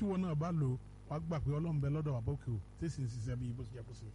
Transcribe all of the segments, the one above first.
tí wọn náà bá lò wàá gbà pé ọlọ́run bẹ lọ́dọ̀ wà bókè o tí sì ń ṣiṣẹ́ bí bó ṣe yẹ kó ṣe.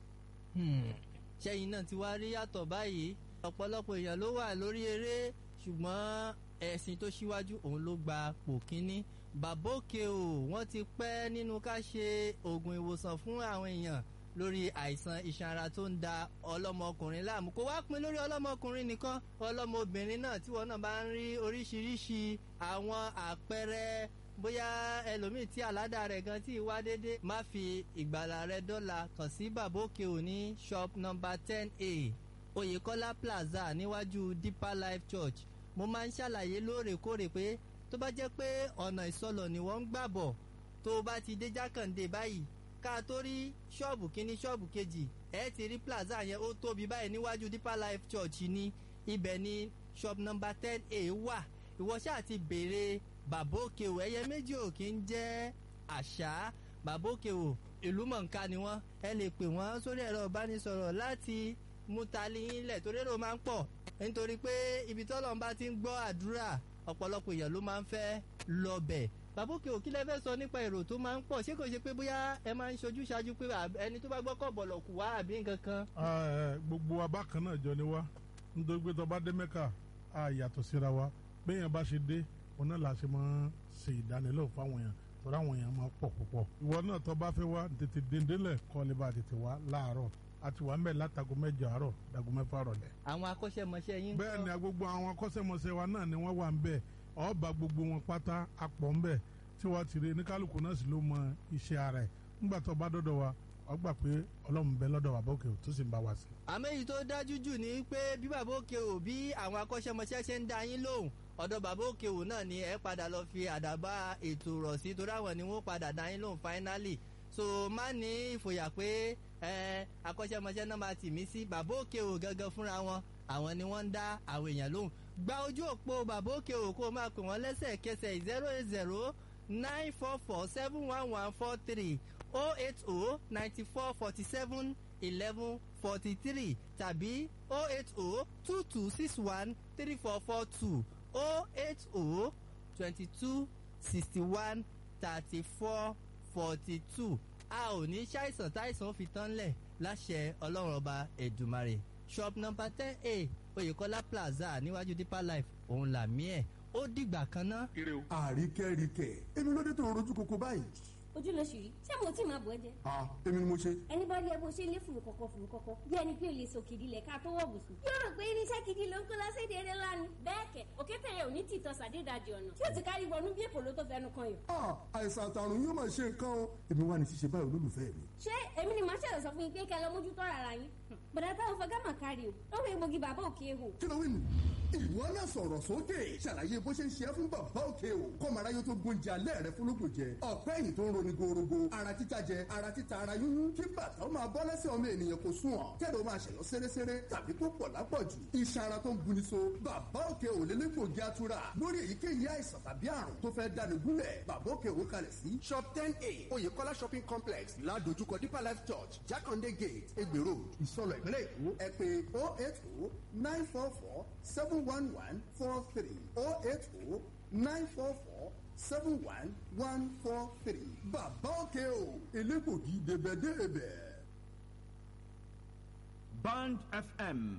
ṣẹ́yìn náà ti wá rí yàtọ̀ báyìí ọ̀pọ̀lọpọ̀ èèyàn ló wà lórí eré ṣùgbọ́n ẹ̀sìn tó ṣíwájú òun ló gba pò kínní bàbá òkè o wọ́n ti pẹ́ nínú ká ṣe oògùn ìwòsàn fún àwọn èèyàn lórí àìsàn iṣan ara tó ń da ọlọ́mọkùnrin láàmú kó wá pin lórí ọlọ́mọkùnrin nìkan ọlọ́mọbìnrin náà tí wọn náà bá ń rí oríṣiríṣi àwọn àpẹẹrẹ bóyá ẹlòmíì tí àládà rẹ̀ gan tí wá dédé má fi ìgbàlà rẹ̀ dọ́là kàn sí bàbá òkè o ní shop number ten a oyèkọ́lá plaza níwájú deeper life church mo máa ń ṣàlàyé lóòrèkóòrè pé tó bá jẹ́ pé ọ̀nà ìsọlọ̀ ni wọ́n ń gbà bọ̀ tó o bá ti dé jákàndé báyìí ká a tó rí ṣọ́ọ̀bù kínní ṣọ́ọ̀bù kejì ẹ ti rí plaza yẹn ó tóbi báyìí níwájú deeper life church ní ibẹ̀ ní shop number ten a wà ìwọ ṣáà ti béèrè bàbá òkè o ẹyẹ méjì ò kí ń jẹ́ àṣà bàbá òkè o ìlú mọ̀ǹká ni wọ́n ẹ lè pè wọ́n sórí ẹ̀rọ ìbánisọ̀rọ̀ láti mú tali yín lẹ̀ torí èrò máa ń pọ̀ nítorí pé ibi tọ́lọ́run bá ti ń gbọ́ àdúrà ọ̀pọ̀lọpọ̀ èèyàn ló máa ń fẹ́ lọ́bẹ̀ bàbá òkè òkí lẹ fẹ́ sọ nípa èrò tó máa ń pọ̀ ṣé kò ṣe pé bóyá ẹ máa ń ṣojú ṣáájú pé ẹni tó bá gbọ́ kọ̀ bọ̀lọ̀ kù wá àbí nǹkan kan. gbogbo abákan náà jọ ni wá nítorí pé tó bá dé mẹ́kà á yàtọ̀ síra wa béèyàn bá ṣe dé òun náà la ṣe máa ṣe ìdánilẹ́wò fáwọn èèyàn torí àwọn èèyàn máa pọ̀ púpọ̀ ìwọ náà tó bá fẹ́ wá tètè dèndélẹ̀ kọ́ lè bá tètè wá láàárọ̀ àti wà ń bẹ̀ látago mẹ́jọ àárọ̀ dago mẹ́fà rọ̀lẹ́. àwọn akọ́ṣẹ́mọṣẹ́ yín. bẹ́ẹ̀ ni gbogbo àwọn akọ́ṣẹ́mọṣẹ́ wa náà ni wọ́n wà ń bẹ̀ ọba gbogbo wọn pátá apọ̀ ń bẹ̀ tí wọ́n ti rí ní kálukú náà sì ló mọ iṣẹ́ ara ẹ̀ nígbà tó bá dọ́dọ̀ wa wọ́n gbà pé ọlọ́run bẹ lọ́dọ̀ bàbá òkè tó sì ń bá wa sí. àmọ́ èyí tó dájú jù ni pé bí bàbá òkè ò bí àwọn akọ́ṣẹ́mọṣẹ́ ṣe ń dá yín lóhùn ọ̀dọ̀ bàbá òkè ò náà ni ẹ padà lọ fi àdàbà ètò rọ̀ sí torí àwọn ni wọ́n padà dá yín lóhùn finally so má ní ìfòyà pé ẹ akọ́ṣẹ́mọṣẹ́ náà máa tì mí sí bàbá òkè ò gangan fúnra wọn àwọn ni wọ́n ń dá àwọn èèyàn lóhùn gba ojú òpó bàbá òkè ò kó o máa pè wọ́n lẹ́sẹ̀kẹsẹ̀ zero eight zero nine four four seven one one four three oh eight oh ninety four forty seven eleven forty three tàbí oh eight oh two two six one three four four two oh eight oh twenty two sixty one thirty four forty two a ò ní ṣàìsàn táìsàn fi tán lẹ̀ láṣẹ ọlọ́run ọba ẹ̀dùmarè shop number ten a oyèkọ́lá plaza níwájú deeper life òun làmí ẹ̀ ó dìgbà kan ná. àríkẹ́ríkẹ́ èmi ló dé tó rojú koko báyìí. ojú ló ṣì rí ṣé mo tí máa bọ̀ ẹ́ jẹ. ah èmi ni mo ṣe. ẹni bá rí ẹ bó ṣe ń lé fùrù kọ̀kọ̀ fùrù kọ̀kọ̀ bí ẹni pé o lè sọ kìdí lẹ̀ ká tó wọ̀ bùsùn. yóò rò pé irinṣẹ́ gidi ló ń kó lọ séde eré lánàá. bẹ́ẹ̀ kẹ̀ òkété yẹn ò ní tìtọ́ sàdédàjì ọ̀nà tí ó ti kárí wọnú bí èpò ló tó fẹnu kan yọ. ah àìsàn àtàrùn yóò máa ṣe nǹkan o èmi wà ní ṣíṣe báyìí olólùfẹ́ mi. ṣé èmi ni màá ṣẹlẹ̀ sọ fún yín pé kẹ́ lọ mójútó ara yín. bọ̀dá táwọn fẹ́ gámà kárí o lọ́wọ́ egbògi bàbá òkè hò. kí ló wí nù. ìwọ náà sọ̀rọ̀ sókè ṣàlàyé bó ṣe ń ṣe é fún bàbá òkè o kọ́mọ̀rá yóò tó gbóúnjẹ alẹ́ rẹ fúnlógún jẹ ọ̀pẹ́ yìí tó ń roni gorogo ara títa jẹ ara títa ara yúnyún kí bàtà ó máa bọ́ lẹ́sẹ̀ ọmọ ènìyàn kò sùn ọ̀ kẹ́lẹ́ ó máa ṣẹ̀yọ́ séréséré tàbí tó pọ̀ lápọ̀jù iṣan ara tó ń buni so bàbá òkè ò lélẹ́gbògi atura lórí èyíkéyìí àìsàn tàbí àrùn tó fẹ́ dáni gúnlẹ̀ bàbá òkè ò kalẹ̀ sí shop ten a oyèkọ́lá shopping complex ládojúkọ deeper life church jákàndé gate egbè road ìsọlọ̀ ìpínlẹ̀ èkó ẹ pé oh eight oh nine four four seven one one four three oh eight oh nine four four seven one one four three bàbá òkè o elégbògi débẹ̀débẹ̀. Band FM